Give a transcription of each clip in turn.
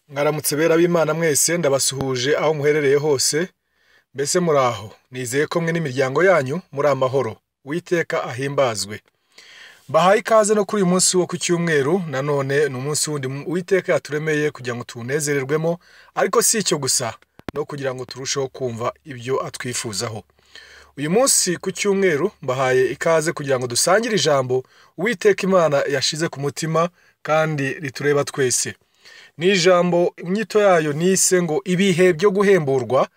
mwaramutse bera b'imana mwese ndabasuhuje aho muherereye hose mbese muraho nizeye ko mwe n'imiryango yanyu muri amahoro witeka ahimbazwe bahaye ikaze no kuri uyu munsi wo ku cyumweru nanone ni umunsi wundi witeka yaturemeye kugira ngo tuwunezererwemo ariko si icyo gusa no kugira ngo turusheho kumva ibyo atwifuzaho uyu munsi ku cyumweru mbahaye ikaze kugira ngo dusangire ijambo uwiteka imana yashize ku mutima kandi ritureba twese ni ijambo inyito yayo nise ngo ibihe byo guhemburwa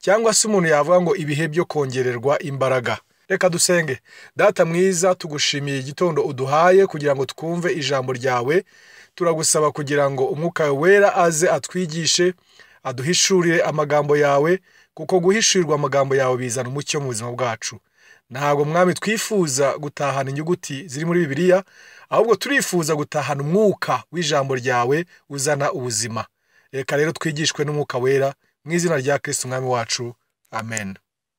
cyangwa se umuntu yavuga ngo ibihe byo kongererwa imbaraga reka dusenge data mwiza tugushimiye igitondo uduhaye kugira ngo twumve ijambo ryawe turagusaba kugira ngo umwuka wera aze atwigishe aduhishurire amagambo yawe kuko guhishurirwa amagambo yawe bizana umucyo mu buzima bwacu ntabwo mwami twifuza gutahana inyuguti ziri muri bibiliya ahubwo turifuza gutahana umwuka w'ijambo ryawe uzana ubuzima reka rero twigishwe n'umwuka wera mu izina rya Kristo umwami wacu amen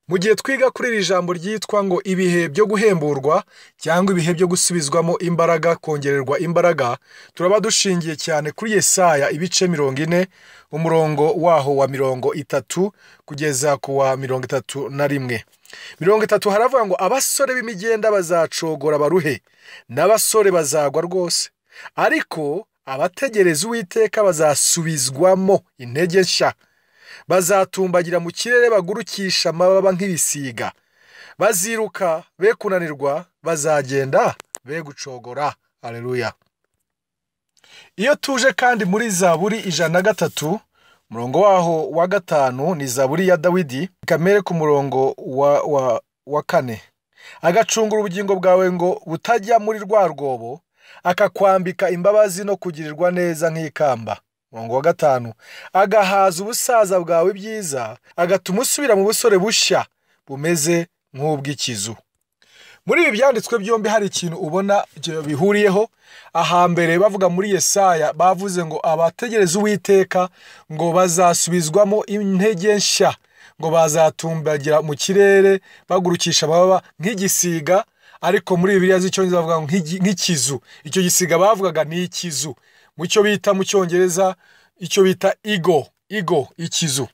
mu gihe twiga kuri iri jambo ryitwa ngo ibihe byo guhemburwa cyangwa ibihe byo gusubizwamo imbaraga kongererwa imbaraga turaba dushingiye cyane kuri yesaya ibice mirongo ine umurongo waho wa mirongo itatu kugeza ku wa mirongo itatu na rimwe mirongo itatu haravuga ngo abasore b'imigenda bazacogora baruhe n'abasore bazagwa rwose ariko abategereza uwiteka bazasubizwamo intege nshya bazatumbagira mu kirere bagurukisha amababa nk'ibisiga baziruka be kunanirwa bazagenda be gucogora aleluya iyo tuje kandi muri zaburi ijana na gatatu umurongo waho wa gatanu ni zaburi ya dawidi kamere ku murongo wa, wa, wa kane agacunga ubugingo bwawe ngo butajya muri rwa rwobo akakwambika imbabazi no kugirirwa neza nk'ikamba umurongo wa gatanu agahaza ubusaza bwawe byiza agatuma usubira mu busore bushya bumeze nk'ubw'ikizu muri ibi byanditswe byombi hari ikintu ubona ibyo bihuriyeho ahambere bavuga muri yesaya bavuze ngo abategereza uwiteka ngo bazasubizwamo intege nshya ngo bazatumbagira mu kirere bagurukisha amababa nk'igisiga ariko muri bibiliya z'icyongereza bavuga ngo nk'igi- nk'ikizu icyo gisiga bavugaga ni ikizu mu cyo bita mu cyongereza icyo bita igo igo ikizu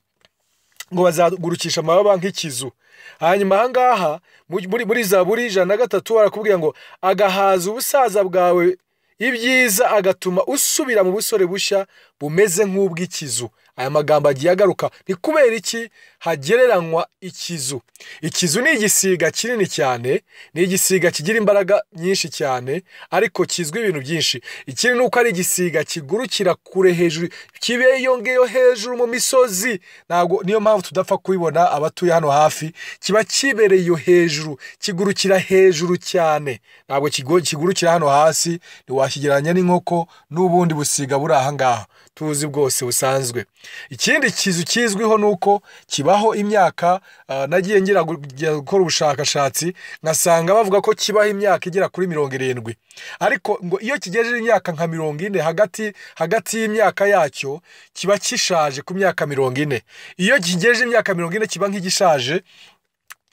ngo bazagurukisha amababa nk'ikizu hanyuma aha ngaha muri- muri- muri zaburi ijana na gatatu barakubwira ngo agahaza ubusaza bwawe ibyiza agatuma usubira mu busore bushya bumeze nk'ubw'ikizu aya magambo agiye agaruka ni kubera iki hagereranywa ikizu ikizu ni igisiga kinini cyane ni igisiga kigira imbaraga nyinshi cyane ariko kizwi ibintu byinshi ikindi ni uko ari igisiga kigurukira kure hejuru kibeyo ngeyo hejuru mu misozi ntabwo niyo mpamvu tudapfa kubibona abatuye hano hafi kiba kibereye iyo hejuru kigurukira hejuru cyane ntabwo kigo- kigurukira hano hasi ntiwakigereranya n'inkoko n'ubundi busiga buri aha ngaha tuzi bwose busanzwe ikindi kizu kizwiho ni uko kibaho imyaka ah, nagiye ngira gu- ngira gukora ubushakashatsi nkasanga bavuga ko kibaho imyaka igera kuri mirongo irindwi ariko ngo iyo kigejeje imyaka nka mirongo ine hagati hagati y'imyaka yacyo kiba kishaje ku myaka mirongo ine iyo kigejeje imyaka mirongo ine kiba nk'igishaje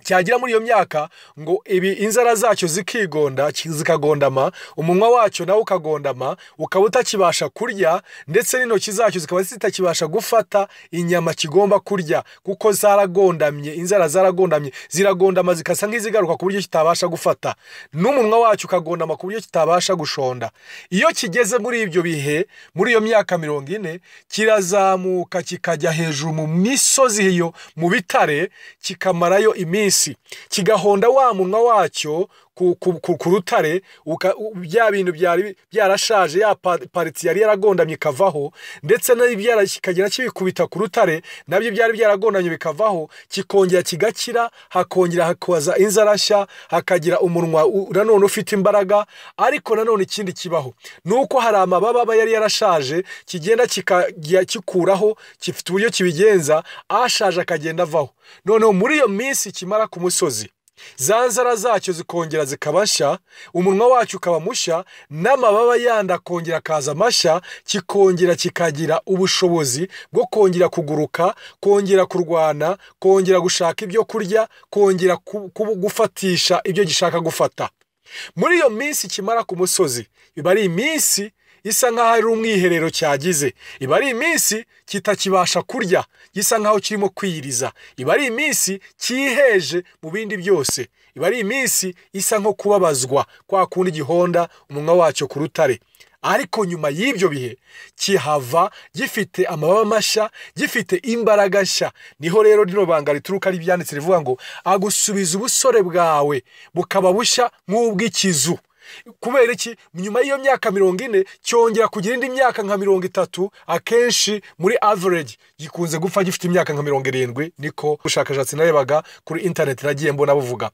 cyagera muri iyo myaka ngo ibi inzara zacyo zikigonda ki- zikagondama umunwa wacyo nawo ukagondama ukaba utakibasha kurya ndetse n'intoki zacyo zikaba zitakibasha gufata inyama kigomba kurya kuko zaragondamye inzara zaragondamye ziragondama zikasa nk'izigaruka ku buryo kitabasha gufata n'umunwa wacyo ukagondama ku buryo kitabasha gushonda iyo kigeze muri ibyo bihe muri iyo myaka mirongo ine kirazamuka kikajya hejuru mu misozi iyo mu bitare kikamarayo iminsi kigahonda wa munwa wacyo ku, ku, ku, ku rutare uka- u- bya bintu byari byarashaje ya pa- pariti yari yaragondamye ikavaho ndetse n'ibyara kikagera kibikubita ku rutare nabyo byari byaragondamye bikavaho kikongera kigakira hakongera hakaza inzara nshya hakagira umunwa u- nanone ufite imbaraga ariko nanone ikindi kibaho ni uko hari amababa aba yari yarashaje kigenda kikajya gikuraho gifite uburyo kibigenza ashaje akagenda avaho noneho muri iyo minsi kimara ku musozi za nzara zacyo zikongera zikaba nshya umunwa wacyo ukaba mushya n'amababa yandi akongera akaza amashya kikongera kikagira ubushobozi bwo kongera kuguruka kongera kurwana kongera gushaka ibyo kurya kongera ku- ku- gufatisha ibyo gishaka gufata muri iyo minsi kimara ku musozi biba ari iminsi isa nk'aho ari umwiherero cyagize iba ari iminsi kitakibasha kurya gisa nk'aho kirimo kwiyiriza iba ari iminsi cyiheje mu bindi byose iba ari iminsi isa nko kubabazwa kwa kundi gihonda umunwa wacyo ku rutare ariko nyuma y'ibyo bihe kihava gifite amababa mashya gifite imbaraga nshya niho rero rino banga rituruka ry'ibyanditse rivuga ngo agusubiza ubusore bwawe bukaba bushya nk'ubw'ikizu kubera iki nyuma y'iyo myaka mirongo ine cyongera kugira indi myaka nka mirongo itatu akenshi muri average gikunze gupfa gifite imyaka nka mirongo irindwi niko ubushakashatsi narebaga kuri interineti nagiye mbona buvuga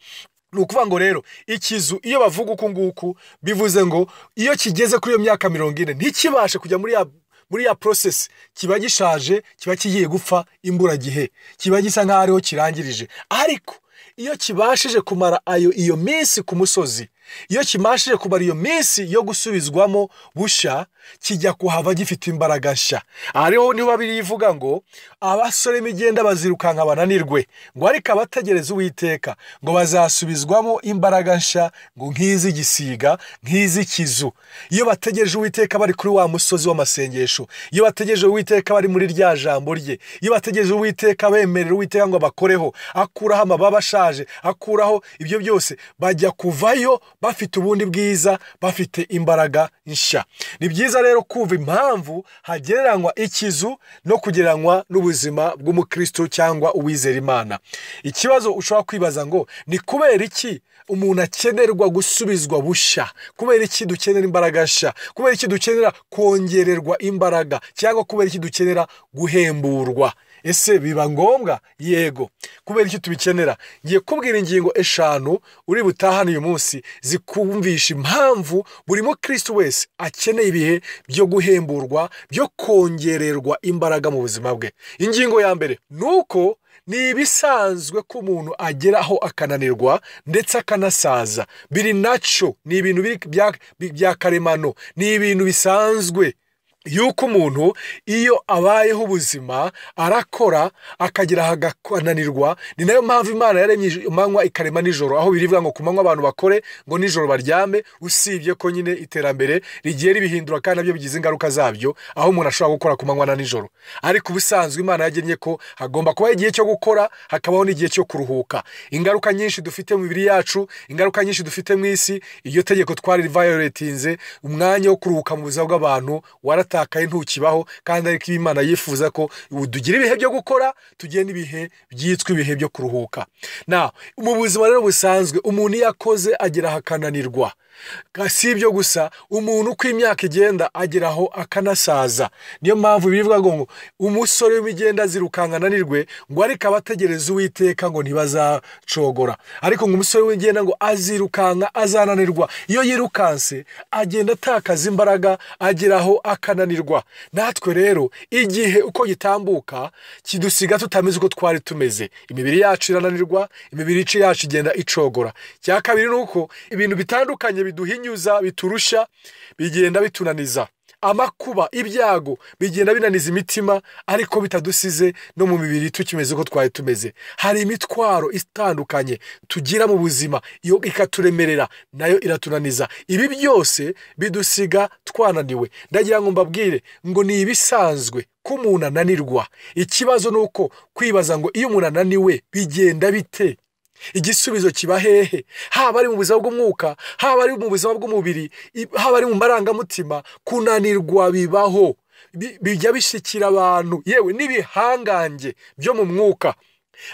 ni ukuvuga ngo rero ikizu iyo bavuga uku nguku bivuze ngo iyo kigeze kuri iyo myaka mirongo ine ntikibashe kujya muri ya muri ya process kiba gishaje kiba kigiye gupfa imburagihe kiba gisa nk'aho ariho kirangirije ariko iyo kibashije kumara ayo iyo minsi ku musozi iyo kimashije kumara iyo minsi yo gusubizwamo bushya kijya kuhava gifite imbaraga nshya ariho niba birivuga ngo abasore migenda bazirukanka bananirwe ngo ariko abategereza uwiteka ngo bazasubizwamo imbaraga nshya ngo nk'iz'igisiga nk'iz'ikizu iyo bategereje uwiteka bari kuri wa musozi w'amasengesho iyo bategereje uwiteka bari muri rya jambo rye iyo bategereje uwiteka bemerera uwiteka ngo abakoreho akuraho amababa ashaje akuraho ibyo byose bajya kuvayo bafite ubundi bwiza bafite imbaraga nshya ni byiza rero kumva impamvu hagereranywa ikizu no kugereranywa n'ubuzima bw'umukristo cyangwa uwizera imana ikibazo ushobora kwibaza ngo ni kubera iki umuntu akenerwa gusubizwa bushya kubera iki dukenera imbaraga nshya kubera iki dukenera kongererwa imbaraga cyangwa kubera iki dukenera guhemburwa ese biba ngombwa yego kubera icyo tubikenera ngiye kubwira ingingo eshanu uri butahane uyu munsi zikumvisha impamvu buri mukristo wese akeneye ibihe byo guhemburwa byo kongererwa imbaraga mu buzima bwe ingingo ya mbere ni uko ni ibisanzwe ko umuntu agera aho akananirwa ndetse akanasaza biri naco ni ibintu bya karemano ni ibintu bisanzwe yuko umuntu iyo abayeho ubuzima arakora akagera agakananirwa ni nayo mpamvu imana yaremye amanywa ikarema nijoro aho birivuga ngo ku manywa abantu bakore ngo nijoro baryame usibye ko nyine iterambere rigiye ribihindura kandi nabyo bigize ingaruka zabyo aho umuntu ashobora gukora ku manywa na nijoro ariko ubusanzwe imana yagennye ko hagomba kubaho igihe cyo gukora hakabaho n'igihe cyo kuruhuka ingaruka nyinshi dufite mu mibiri yacu ingaruka nyinshi dufite mu isi iryo tegeko twari rivayoretinze umwanya wo kuruhuka mu buzima bw'abantu wara watakaye ntukibaho kandi ariko iyo imana yifuza ko tugira ibihe byo gukora tugira n'ibihe byitwa ibihe byo kuruhuka na mu buzima rero busanzwe umuntu iyo akoze agera akananirwa si ibyo gusa umuntu uko imyaka igenda ageraho akanasaza niyo mpamvu bivuga ngo umusore w'imigenda zirukanka ananirwe ngo ariko abategereza uwiteka ngo ntibazacogora ariko ngo umusore w'imigenda ngo azirukanka azananirwa iyo yirukanse agenda atakaza imbaraga ageraho akananirwa natwe rero igihe uko gitambuka kidusiga tutameze uko twari tumeze imibiri yacu irananirwa imibiri yacu igenda icogora cya kabiri ni uko ibintu bitandukanye biduhinyuza biturusha bigenda bitunaniza amakuba ibyago bigenda binaniza imitima ariko bitadusize no mu mibiri tukimeze uko twari tumeze hari imitwaro itandukanye tugira mu buzima iyo ikaturemerera nayo iratunaniza ibi byose bidusiga twananiwe ndagira ngo mbabwire ngo ni ibisanzwe ko umuntu ananirwa ikibazo ni uko kwibaza ngo iyo umuntu ananiwe bigenda bite igisubizo kiba hehe haba ari mu buzima bw'umwuka haba ari mu buzima bw'umubiri haba ari mu marangamutima kunanirwa bibaho bijya bishikira abantu yewe n'ibihangange byo mu mwuka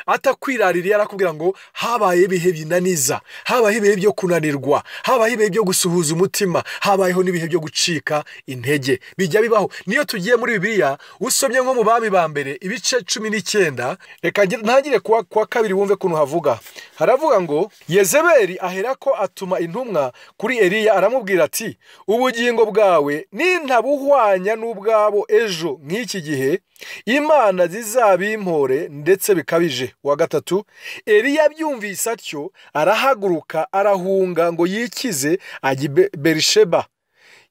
atakwiraririye arakubwira ngo habaye ibihe binaniza habayeho ibihe byo kunanirwa habayeho ibihe byo gusuhuza umutima habayeho n'ibihe byo gucika intege bijya bibaho niyo tugiye muri bibiliya usomye nko mu bami ba mbere ibice cumi n'icyenda reka ntangire kuwa kabiri wumve ukuntu havuga haravuga ngo yezeberi ahera ko atuma intumwa kuri eriya aramubwira ati ubugingo bwawe nintabuhwanya n'ubwabo ejo nk'iki gihe imana zizabimpore ndetse bikabije wa gatatu eriya abyumvise atyo arahaguruka arahunga ngo yikize ajye berisheba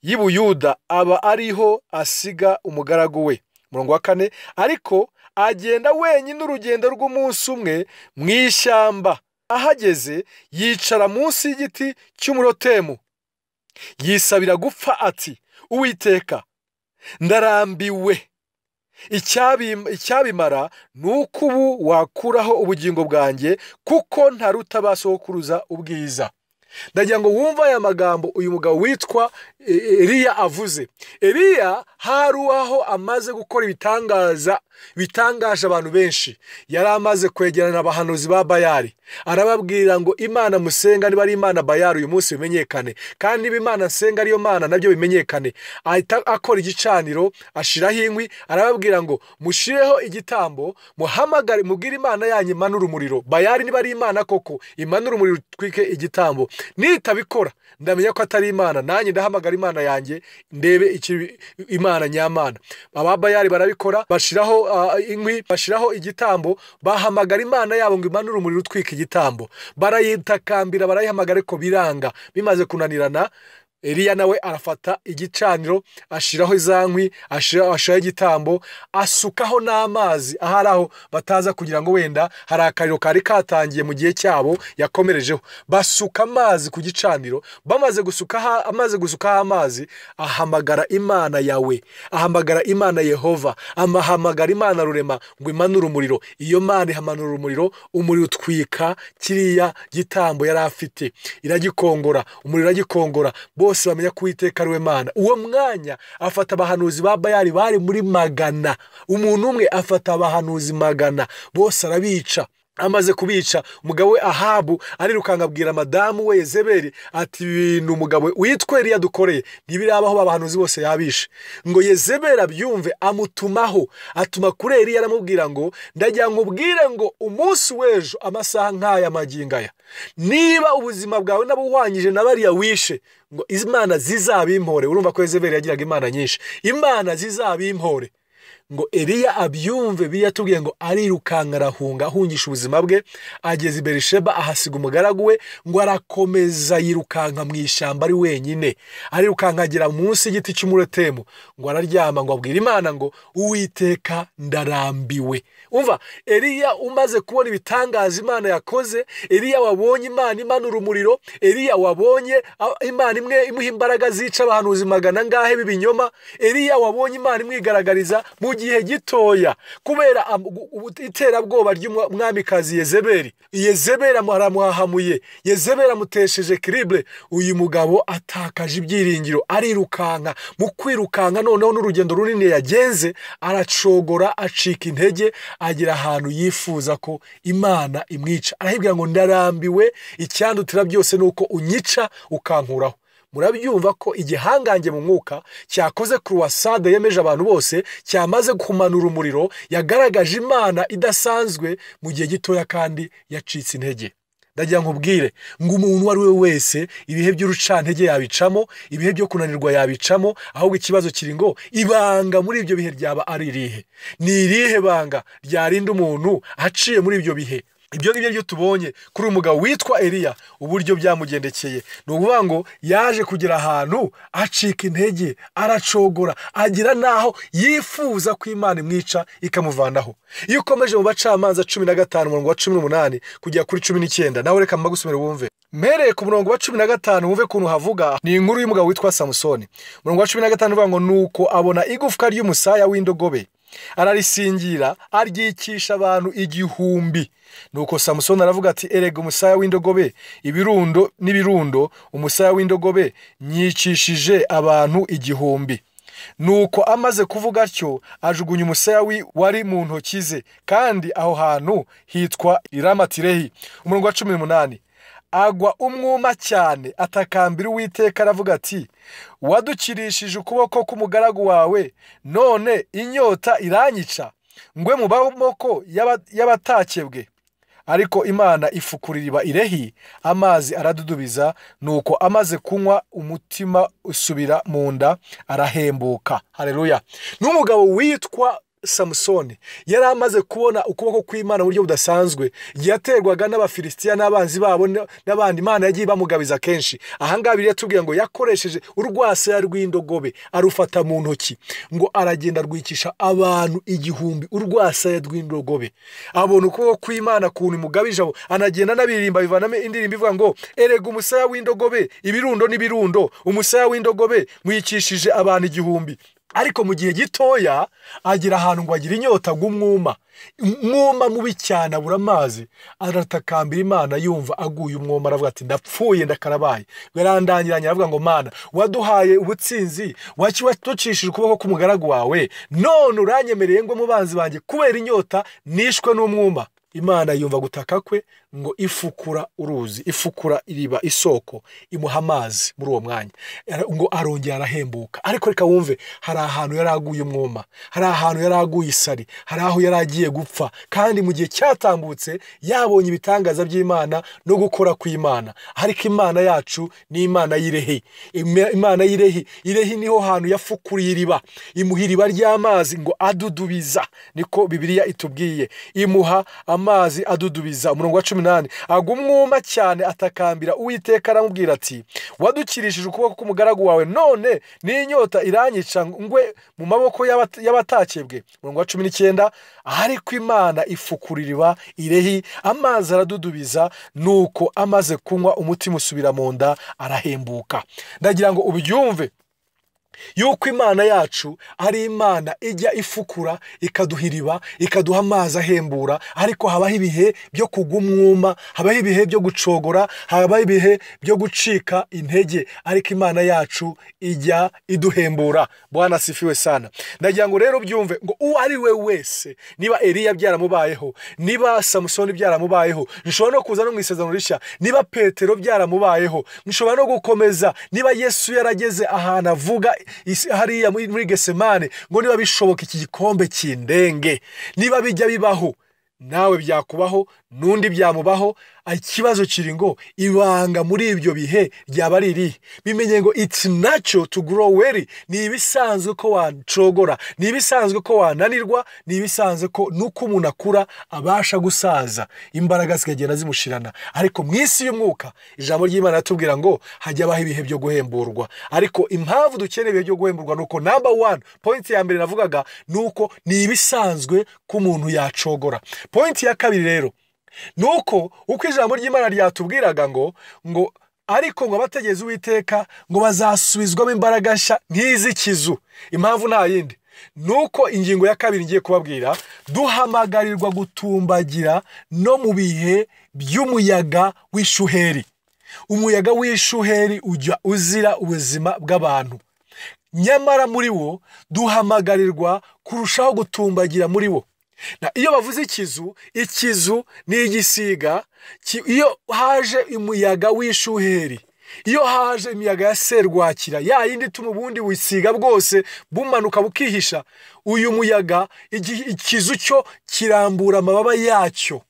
y'i buyuda aba ariho asiga umugaragu we murongo wa kane ariko agenda wenyine urugendo rw'umunsi umwe mu ishyamba ahageze yicara munsi y'igiti cy'umurotemu yisabira gupfa ati uwiteka ndarambiwe Icyabim- icyabimara ni uko ubu wakuraho ubugingo bwanjye kuko ntaruta ba sokuruza ubwiza ndagira ngo wumve aya magambo uyu mugabo witwa E- E- eliya avuze eliya hari uwaho amaze gukora ibitangaza bitangaje abantu benshi yari amaze kwegerana abahanuzi ba bayari arababwira ngo imana musenga niba ari imana bayari uyu munsi bimenyekane kandi niba imana nsenga ariyo mana nabyo bimenyekane ahita akora igicaniro ashiraho inkwi arababwira ngo mushireho igitambo muhamagare mubwire imana yanyu imanura umuriro bayari niba ari imana koko imanura umuriro utwike igitambo nitabikora ndamenya ko atari imana nanjye ndahamagara imana yanjye ndebe iki imana nyamana ababayari barabikora bashiraho ah, inkwi bashiraho igitambo bahamagara imana yabo ngo imanure umuriro utwika igitambo barayitakambira barayihamagara ariko biranga bimaze kunanirana Eliya nawe arafata igicaniro ashiraho za nkwi ashira- ashiraho igitambo asukaho n'amazi ahari aho bataza kugira ngo wenda hari akariro kari katangiye mu gihe cyabo yakomerejeho basuka amazi ku gicaniro bamaze gusukaho amaze gusukaho amazi ahamagara imana yawe ahamagara imana yehova amahamagara imana rurema ngo imanure umuriro iyo mana ihamanura umuriro umuriro utwika kiriya gitambo yari afite iragikongora umuriro uragikongora bose bamenya ko uwiteka ari we mana uwo mwanya afata abahanuzi ba bayari bari muri magana umuntu umwe afata abahanuzi magana bose arabica amaze kubica umugabo we ahabu arirukanka abwira madamu we yezeberi ati ibintu umugabo we witwa Eliya dukoreye ntibirabaho babahanuzi bose yabishe ngo yezeberi abyumve amutumaho atuma kuri Eliya aramubwira ngo ndagira ngo ubwire ngo umunsi w'ejo amasaha nk'aya magingo aya niba ubuzima bwawe n'abuhwanyije na bariya wishe ngo imana zizabimpore urumva ko yezeberi yagiraga imana nyinshi imana zizabimpore ngo Eliya abyumve biyatubwiye ngo arirukanka arahunga ahungisha ubuzima bwe ageze i Berisheba ahasiga umugaragu we ngo arakomeza yirukanka mu ishyamba ari wenyine arirukanka agera munsi y'igiti cy'umuretemu ngo araryama ngo abwire imana ngo uwiteka ndarambiwe umva Eliya umaze kubona ibitangaza imana yakoze Eliya wabonye imana imanura umuriro Eliya wabonye a- imana imwe imuha imbaraga zica abahanuzi magana angahe b'ibinyoma Eliya wabonye imana imwigaragariza mu gihe gitoya kubera am- gu- gu- iterabwoba ry'umwamikazi yezeberi yezeberi amu- aramuhahamuye yezeberi amutesheje kiribure uyu mugabo atakaje ibyiringiro arirukanka mu kwirukanka noneho n'urugendo runini yagenze aracogora acika intege agera ahantu yifuza ko imana imwica arahibwira ngo ndarambiwe icyandutira byose ni uko unyica ukankuraho murabyumva ko igihangange mu mwuka cyakoze kuruwasade yemeje abantu bose cyamaze kumanura umuriro yagaragaje imana idasanzwe mu gihe gitoya kandi yacitse intege ndagira ngo ubwire ngo umuntu uwo ari we wese ibihe by'urucantege yabicamo ibihe byo kunanirwa yabicamo ahubwo ikibazo kiri ngo ibanga muri ibyo bihe ryaba ari irihe ni irihe banga ryarinda umuntu aciye muri ibyo bihe ibyo ngibyo byo tubonye kuri uyu mugabo witwa Eliya uburyo byamugendekeye ni ukuvuga ngo yaje kugera ahantu acika intege aracogora agera n'aho yifuza ko imana imwica ikamuvanaho iyo ukomeje mu bacamanza cumi na gatanu umurongo wa cumi n'umunani kugera kuri cumi n'icyenda nawe reka mbagusomere wumve mpereye ku murongo wa cumi na gatanu wumve ukuntu havuga ni inkuru y'umugabo witwa samusoni umurongo wa cumi na gatanu uvuga ngo nuko abona igufwa ry'umusaya w'indogobe ararisingira aryikisha abantu igihumbi nuko samusoni aravuga ati erega umusaya w'indogobe ibirundo n'ibirundo umusaya w'indogobe nyicishije abantu igihumbi nuko amaze kuvuga atyo ajugunya umusaya wi- wari mu ntoki ze kandi aho hantu hitwa iramatirehi umurongo wa cumi n'umunani agwa umwuma cyane atakambira uwiteka aravuga ati wadukirishije ukuboko k'umugaragu wawe none inyota iranyica ngwe mu maboko y'aba- y'abatakebwe ariko imana ifukura iriba irehi amazi aradudubiza nuko amaze kunywa umutima usubira mu nda arahembuka hareruya n'umugabo witwa samusoni yari amaze kubona ukuboko kw'imana mu buryo budasanzwe igihe yaterwaga n'abafilisitiya n'abanzi babo n- n'abandi imana yagiye bamugabiza kenshi ahangaha biriya tubwira ngo yakoresheje urwasaya rw'indogobe arufata mu ntoki ngo aragenda rwikisha abantu igihumbi urwasaya rw'indogobe abona ukuboko kw'imana kuntu imugabije abo anagenda anabiririmba bivanamo indirimbo ivuga ngo erega umusaya w'indogobe ibirundo n'ibirundo umusaya w'indogobe mwikishije abantu igihumbi ariko mu gihe gitoya agera ahantu ngo agire inyota ng'umwuma umwuma mubi cyane abura amazi aratakambira imana yumva aguye umwuma aravuga ati ndapfuye ndakarabaye yarandangiranye aravuga ngo mana waduhaye ubutsinzi waki watucishije ukuboko k'umugaragu wawe none uranyemereye ngo mubanzi banjye kubera inyota nishwe n'umwuma imana yumva gutaka kwe ngo ifukura uruzi ifukura iriba isoko imuha amazi muri uwo mwanya Ara- ngo arongera arahembuka ariko reka wumve hari ahantu yari aguye umwuma hari ahantu yari aguye isari hari aho yari agiye gupfa kandi mu gihe cyatambutse yabonye ibitangaza by'imana no gukora kw'imana ariko imana yacu ni imana y'irehe Ima- imana y'irehe irehe niho hantu yafukuriye iriba imuha iriba ry'amazi ngo adudubiza niko bibiliya itubwiye imuha amazi adudubiza umurongo wa cumi n'ane agumwuma cyane atakambira uwiteka aramubwira ati wadukirishije ukuboko k'umugaragu wawe none n'inyota iranyica ngwe mu maboko y'abat- y'abatakebwe umurongo wa cumi n'icyenda ariko imana ifukura iriba irehi amazi aradudubiza nuko amaze kunywa umutima usubira mu nda arahembuka ndagira ngo ubyumve yuko imana yacu ari imana ijya ifukura ikaduha iriba ikaduha amazi ahembura ariko habaho ibihe byo kugwa umwuma habaho ibihe byo gucogora habaho ibihe byo gucika intege ariko imana yacu ijya iduhembura bwana sifiwe sana ndagira ngo rero byumve ngo uwo ari we wese niba eriya byaramubayeho niba samusoni byaramubayeho nshobora no kuza no mu isezerano rishya niba petero byaramubayeho nshobora no gukomeza niba yesu yarageze ahantu avuga isi- hariya muri muri gesemane ngo niba bishoboka iki gikombe kindenge niba bijya bibaho nawe byakubaho n'undi byamubaho ikibazo kiri ngo ibanga muri ibyo bihe ryaba ari irihe bimenye ngo it's natural to grow well ni ibisanzwe ko wacogora ni ibisanzwe ko wananirwa ni ibisanzwe ko nuko umuntu akura abasha gusaza imbaraga zikagenda zimushirana ariko mu isi y'umwuka ijambo ry'imana ratubwira ngo hajya habaho ibihe byo guhemburwa ariko impamvu dukeneye ibihe byo guhemburwa ni uko number one point ya mbere navugaga ni uko ni ibisanzwe ko umuntu yacogora point ya kabiri rero nuko uko ijambo ry'imana ryatubwiraga ngo ngo ariko ngo abategereza uwiteka ngo bazasubizwamo imbaraga nshya nk'iz'ikizu impamvu nta yindi nuko ingingo ya kabiri ngiye kubabwira duhamagarirwa gutumbagira no mu bihe by'umuyaga w'ishuheri umuyaga w'ishuheri ujya uzira ubuzima bw'abantu nyamara muri wo duhamagarirwa kurushaho gutumbagira muri wo Na iyo bavuze ikizu ikizu ni igisiga ki- iyo haje umuyaga w'ishuheri iyo haje imiyaga ya serwakira ya yindi ituma ubundi busiga bwose bumanuka bukihisha uyu muyaga igi- ikizu cyo kirambura amababa yacyo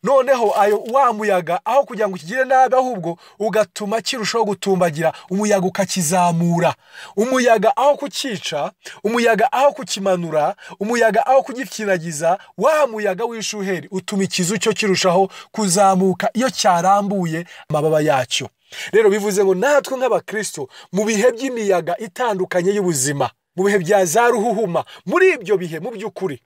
noneho ayo wa muyaga aho kugira ngo ukigire nabi ahubwo ugatuma kirushaho gutumbagira umuyaga ukakizamura umuyaga aho kukica umuyaga aho kukimanura umuyaga aho kugikinagiza wa muyaga w'ishuheri utuma ikizu cyo kirushaho kuzamuka iyo cyarambuye amababa yacyo rero bivuze ngo natwe nk'abakristo mu bihe by'imiyaga itandukanye y'ubuzima mu bihe bya za ruhuhuma muri ibyo bihe mu by'ukuri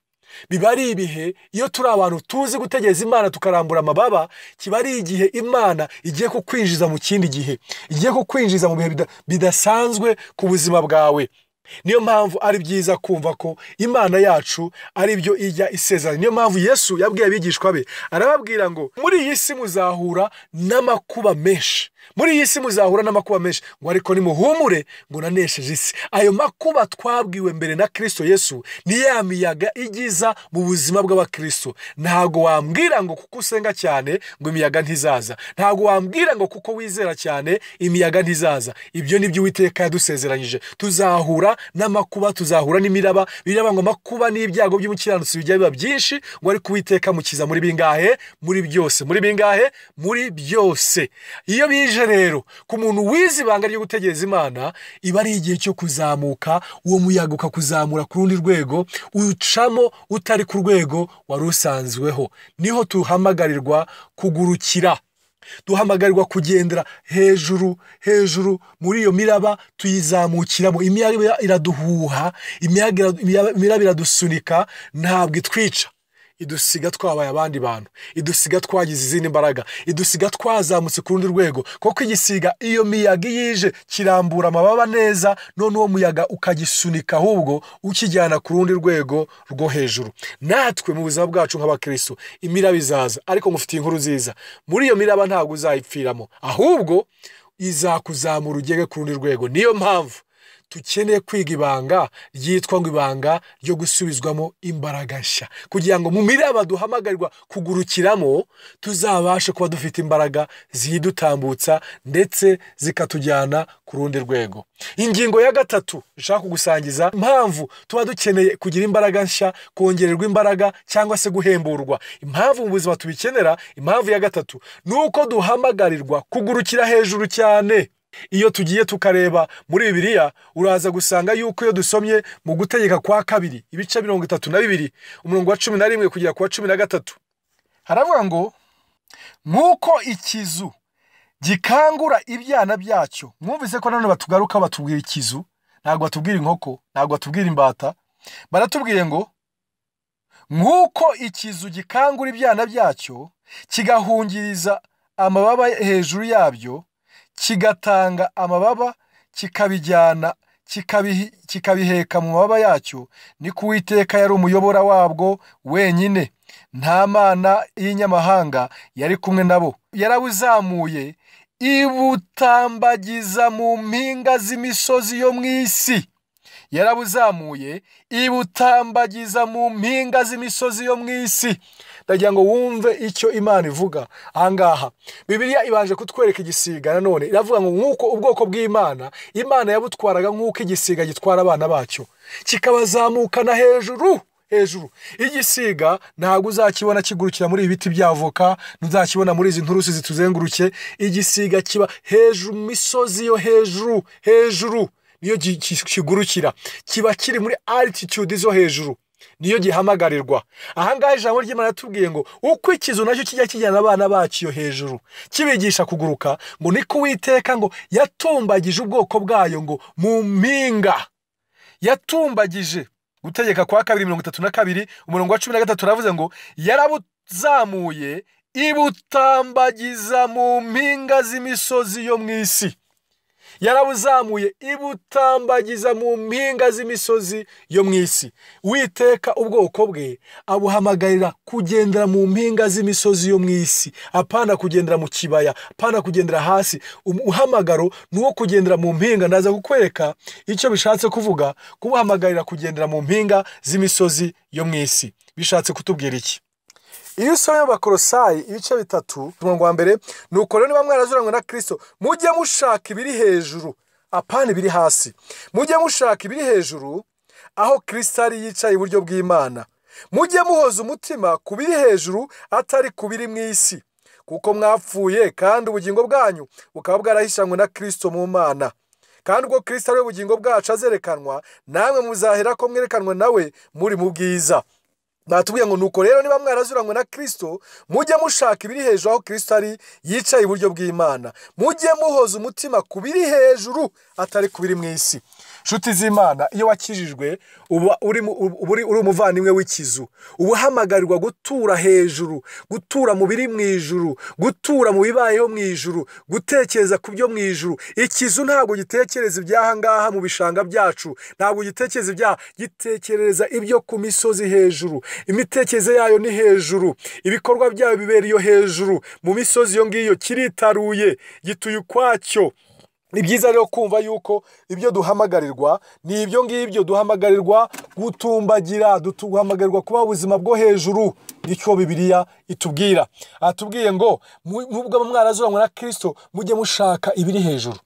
biba ari ibihe iyo turi abantu tuzi gutegereza imana tukarambura amababa kiba ari igihe imana igiye kukwinjiza mu kindi gihe igiye kukwinjiza mu bihe bida- bidasanzwe ku buzima bwawe niyo mpamvu ari byiza kumva ko imana yacu ari byo ijya isezerana niyo mpamvu yesu yabwiye abigishwa be arababwira ngo muri iyi si muzahura n'amakuba menshi muri iyi si muzahura n'amakuba menshi ngo ariko nimuhumure ngo nanesheje isi ayo makuba twabwiwe mbere na kirisito yesu ni ya miyaga igiza mu buzima bw'abakristo ntabwo wambwira ngo kuko usenga cyane ngo imiyaga ntizaza ntabwo wambwira ngo kuko wizera cyane imiyaga ntizaza ibyo ni byo uwiteka yadusezeranyije tuzahura tuzahura n'amakuba tuzahura n'imiraba biraba ngo amakuba n'ibyago by'umukiranutsi bijya biba byinshi ngo ariko uwiteka mukiza muri bingahe muri byose muri bingahe muri byose iyo bije rero ku muntu wize ibanga ryo gutegereza imana iba ari igihe cyo kuzamuka uwo muyaga ukakuzamura ku rundi rwego ucamo utari ku rwego wari usanzweho niho duhamagarirwa kugurukira duhamagarirwa kugendera hejuru hejuru muri iyo miraba tuyizamukiramo imiyaga iraduhuha imiyaga ira- imiraba iradusunika ntabwo itwica idusiga twabaye abandi bantu idusiga twagize izindi mbaraga idusiga twazamutse ku rundi rwego kuko igisiga iyo miyaga iyo ije kirambura amababa neza none uwo muyaga ukagisunika ahubwo ukijyana ku rundi rwego rwo hejuru natwe mu buzima bwacu nk'abakristo imiraba izaza ariko ngufitiye inkuru nziza muri iyo miraba ntabwo uzayipfiramo ahubwo izakuzamura ugere ku rundi rwego niyo mpamvu dukeneye kwiga ibanga ryitwa ngo ibanga ryo gusubizwamo imbaraga nshya kugira ngo mu miraba duhamagarirwa kugurukiramo tuzabashe kuba dufite imbaraga ziyidutambutsa ndetse zikatujyana ku rundi rwego ingingo ya gatatu nshaka kugusangiza impamvu tuba dukeneye kugira imbaraga nshya kongererwa imbaraga cyangwa se guhemburwa impamvu mu buzima tubikenera impamvu ya gatatu ni uko duhamagarirwa kugurukira hejuru cyane iyo tugiye tukareba muri bibiliya uraza gusanga yuko iyo dusomye mu gutegeka kwa kabiri ibice mirongo itatu na bibiri umurongo wa cumi na rimwe kugera ku wa cumi na gatatu haravuga ngo nk'uko ikizu gikangura ibyana byacyo mwumvise ko nanone batugaruka batubwira ikizu ntabwo batubwira inkoko ntabwo batubwira imbata baratubwiye ngo nk'uko ikizu gikangura ibyana byacyo kigahungiriza amababa hejuru yabyo kigatanga amababa kikabijyana kikabihi- kikabiheka mu mababa yacyo ni ko uwiteka yari umuyobora wabwo wenyine nta mana y'inyamahanga yari kumwe nabo yarawuzamuye ibutambagiza mu mpinga z'imisozi yo mu isi yarabuzamuye ibutambagiza mu mpinga z'imisozi yo mu isi ndagira ngo wumve icyo imana ivuga ahangaha bibiliya ibanje kutwereka igisiga nanone iravuga ngo nk'uko ubwoko bw'imana imana yabutwaraga nk'uko igisiga gitwara abana bacyo kikabazamukana hejuru hejuru igisiga ntabwo uzakibona kigurukira muri ibi biti by'avoka ntuzakibona muri izi nturusi zituzengurutse igisiga kiba hejuru mu misozi yo hejuru hejuru niyo gi- ki- kigurukira kiba kiri muri altitude zo hejuru niyo gihamagarirwa ahangaha ijambo ry'imana yatubwiye ngo uko ikizu nacyo kijya kijyana abana bacyo hejuru kibigisha kuguruka ngo niko uwiteka ngo yatumbagije ubwoko bwayo ngo mu mpinga yatumbagije gutegeka kwa kabiri mirongo itatu na kabiri umurongo wa cumi na gatatu aravuze ngo yarabuzamuye ibutambagiza mu mpinga z'imisozi yo mu isi yarabuzamuye ibutambagiza mu mpinga z'imisozi yo mu isi witeka ubwoko bwe abuhamagarira kugendera mu mpinga z'imisozi yo mu isi apana kugendera mu kibaya apana kugendera hasi Um- uhamagaro ni uwo kugendera mu mpinga ndaza kukwereka icyo bishatse kuvuga kubuhamagarira kugendera mu mpinga z'imisozi yo mu isi bishatse kutubwira iki iyo usomye abakorosayi ibice bitatu umurongo wa mbere ni uko rero niba mwarazuranywe na kirisito mujye mushaka ibiri hejuru apana ibiri hasi mujye mushaka ibiri hejuru aho kirisito ari yicaye iburyo bw'imana mujye muhoza umutima ku biri hejuru atari ku biri mu isi kuko mwapfuye kandi ubugingo bwanyu bukaba bwarahishanywe na kirisito mu mana kandi ubwo kirisito ari we bugingo bwacu azerekanwa namwe muzahera ko mwerekanwe nawe muri mu bwiza batubwiye ngo nuko rero niba mwarazuranywe na kirisito mujye mushaka ibiri hejuru aho kirisito ari yicaye iburyo bw'imana mujye muhoza umutima ku biri hejuru atari ku biri mu isi nshuti z'imana iyo wakijijwe uba uri mu- uba uri uri umuvandimwe w'ikizu uba uhamagarirwa gutura hejuru gutura mu biri mu ijuru gutura mu bibayeho mu ijuru gutekereza ku byo mu ijuru ikizu ntabwo gitekereza iby'aha ngaha mu bishanga byacu ntabwo gitekereza ibyaha gitekereza ibyo ku misozi hejuru imitekerereze yayo ni hejuru ibikorwa byayo bibera iyo hejuru mu misozi iyo ngiyo kiritaruye gituye ukwacyo ni byiza rero kumva yuko ibyo duhamagarirwa ni ibyo ngibyo duhamagarirwa gutumbagira duhamagarirwa kuba ubuzima bwo hejuru nicyo bibiliya itubwira atubwiye ngo mu- nubwo mwarazuranwa na kirisito mujye mushaka ibiri hejuru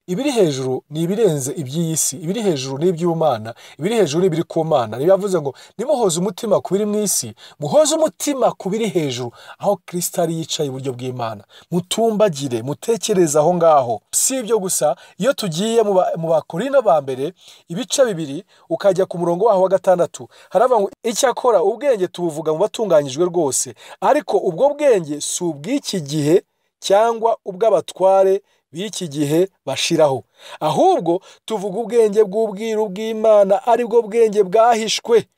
ibiri hejuru ni ibirenze iby'iyi si ibiri hejuru ni iby'ubumana ibiri hejuru ni ibiri ku mana niyo yavuze ngo nimuhoze umutima ku biri mu isi muhoze umutima ku biri hejuru aho kirisita ari yicaye iburyo bw'imana mutumbagire mutekereze aho ngaho si ibyo gusa iyo tugiye mu ba- mu bakorino ba mbere ibice bibiri ukajya ku murongo waho wa gatandatu haravuga ngo icyakora ubwenge tubuvuga mu batunganyijwe rwose ariko ubwo bwenge si ubw'iki gihe cyangwa ubw'abatware b'iki gihe bashiraho ahubwo tuvuga ubwenge bw'ubwiru bw'imana ari bwo bwenge bwahishwe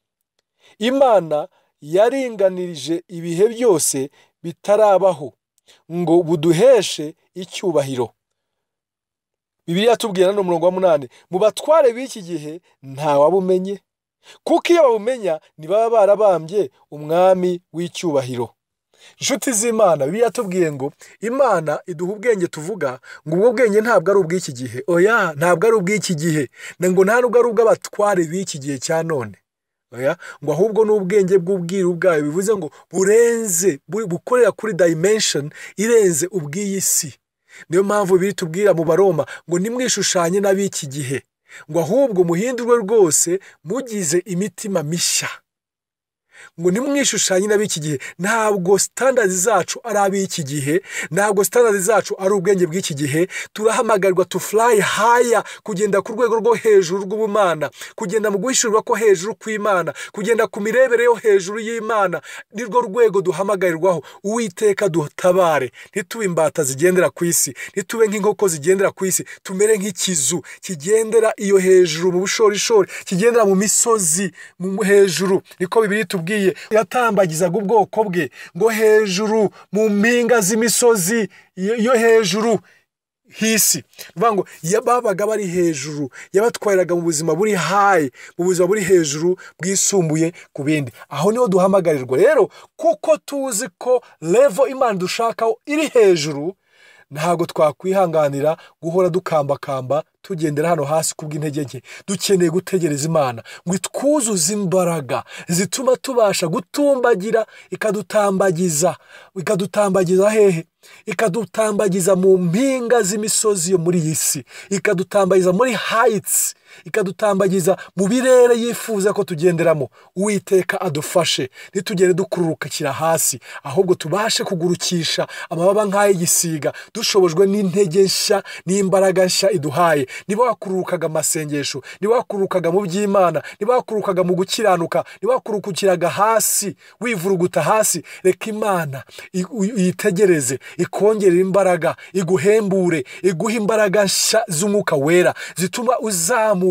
imana yaringanirije ibihe byose bitarabaho ngo buduheshe icyubahiro bibiliya yatubwira no mu murongo wa munani mu batware b'iki gihe ntawabumenye kuko iyo babumenya ntibaba barabambye umwami w'icyubahiro inshuti z'imana bibiliya yatubwiye ngo imana iduha ubwenge tuvuga ngo ubwo bwenge ntabwo ari ubw'iki gihe oya ntabwo ari ubw'iki gihe na ngo nta nubwo ari ubw'abatware b'iki gihe cya none oya ngo ahubwo ni ubwenge bw'ubwiru bwayo bivuze ngo burenze bu- bukorera kuri dimension irenze ubw'iyi si niyo mpamvu biri tubwira mu baroma ngo nimwishushanye n'ab'iki gihe ngo ahubwo muhindurwe rwose mugize imitima mishya ngo nimwishushanye n'ab'iki gihe ntabwo sitandazi zacu ari ab'iki gihe ntabwo sitandazi zacu ari ubwenge bw'iki gihe turahamagarirwa to fly higher kugenda ku rwego rwo hejuru rw'ubumana kugenda mu guhishurirwa ko hejuru kw'imana kugenda ku mirebere yo hejuru y'imana nirwo rwego duhamagarirwaho uwiteka dutabare ntitube imbata zigendera ku isi ntitube nk'inkoko zigendera ku isi tumere nk'ikizu kigendera iyo hejuru mu bushorishori kigendera mu misozi mu hejuru niko bibiri tubwiye yatambagizaga ubwoko bwe ngo hejuru mu mpinga z'imisozi yo yo hejuru hisi bivuga ngo ya- babaga bari hejuru yabatwariraga mu buzima buri hayi mu buzima buri hejuru bwisumbuye ku bindi aho niho duhamagarirwa rero kuko tuzi ko levo imana dushakaho iri hejuru ntabwo twakwihanganira guhora dukambakamba tugendera hano hasi kubw'intege nke dukeneye gutegereza imana ngo itwuzuze imbaraga zituma tubasha gutumbagira ikadutambagiza ikadutambagiza hehe ikadutambagiza mu mpinga z'imisozi yo muri iyi si ikadutambagiza muri hayitsi ikadutambagiza mu birere yifuza ko tugenderamo uwiteka adufashe ntitugere dukururukira hasi ahubwo tubashe kugurukisha amababa nk'ay'igisiga dushobojwe n'intege nshya n'imbaraga nshya iduhaye niba wakururukaga amasengesho niba wakururukaga mu by'imana niba wakururukaga mu gukiranuka niba wakururukiraga hasi wivuruguta hasi reka imana i- uy- uyitegereze ikongerera imbaraga iguhembure iguhe imbaraga nshya z'umwuka wera zituma uzamuka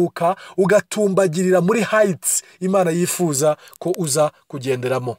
ugatumbagirira muri hayitsi imana yifuza ko uza kugenderamo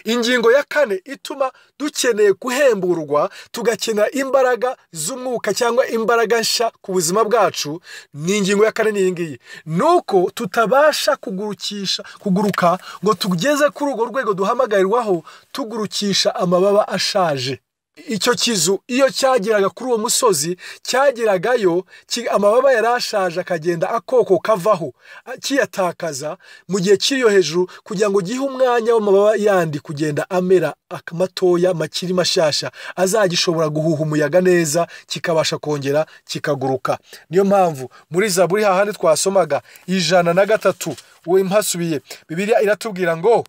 ingingo ya kane ituma dukeneye guhemburwa tugakenera imbaraga z'umwuka cyangwa imbaraga nshya ku buzima bwacu ni ingingo ya kane ni iyi ngiyi ni uko tutabasha kugurukisha kuguruka ngo tugeze kuri urwo rwego duhamagarirwaho tugurukisha amababa ashaje icyo kizu iyo cyageraga kuri uwo musozi cyageragayo ki- amababa yari ashaje akagenda akoko kavaho a- kiyatakaza mu gihe kiriyo hejuru kugira ngo gihe umwanya w'amababa yandi kugenda amera ak- matoya makiri mashasha azagishobora guhuha umuyaga neza kikabasha kongera kikaguruka niyo mpamvu muri zaburi hahandi twasomaga ijana na gatatu we mpasubiye bibiliya iratubwira ngo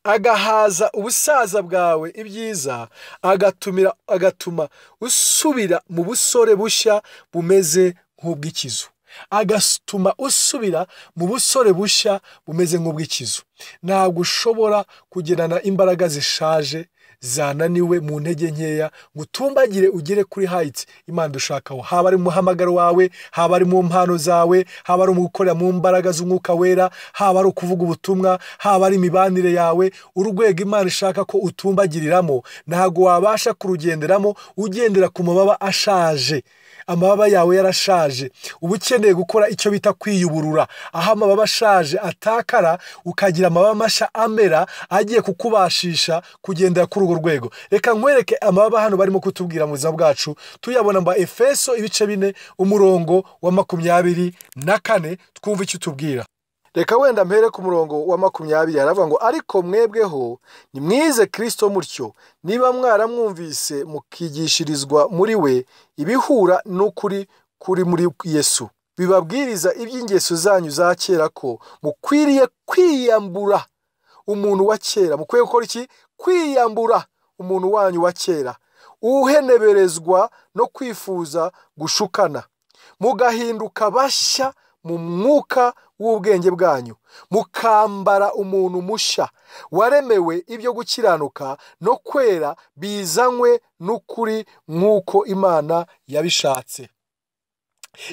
agahaza ubusaza bwawe ibyiza agatumira agatuma usubira mu busore bushya bumeze nk'ubw'ikizu agatuma usubira mu busore bushya bumeze nk'ubw'ikizu ntabwo ushobora kugendana imbaraga zishaje zananiwe mu ntege nkeya ngo utumbagire ugere kuri hayitsi imana dushakaho haba ari mu muhamagaro wawe haba ari mu mpano zawe haba ari mu gukorera mu mbaraga z'umwuka wera haba ari ukuvuga ubutumwa haba ari imibanire yawe urwego imana ishaka ko utumbagiriramo ntabwo wabasha kurugenderamo ugendera ku mababa ashaje amababa yawe yarashaje uba ukeneye gukora icyo bita kwiyuburura aho amababa ashaje atakara ukagira amababa mashya amera agiye kukubashisha kugendera kuri urwo rwego reka nkwereke amababa hano barimo kutubwira mu buzima bwacu tuyabona mba efeso ibice bine umurongo wa makumyabiri na kane twumva icyo utubwira reka wenda mpere ku murongo wa makumyabiri aravuga ngo ariko mwebweho nimwize kirisito mutyo niba mwaramwumvise mukigishirizwa muri we ibihura n'ukuri kuri muri yesu bibabwiriza iby'ingeso zanyu za kera ko mukwiriye kwiyambura umuntu wa kera mukwiye gukora iki kwiyambura umuntu wanyu wa kera uheneberezwa no kwifuza gushukana mugahinduka bashya mu mwuka w'ubwenge bwanyu mukambara umuntu mushya waremewe ibyo gukiranuka no kwera bizanywe n'ukuri nk'uko imana yabishatse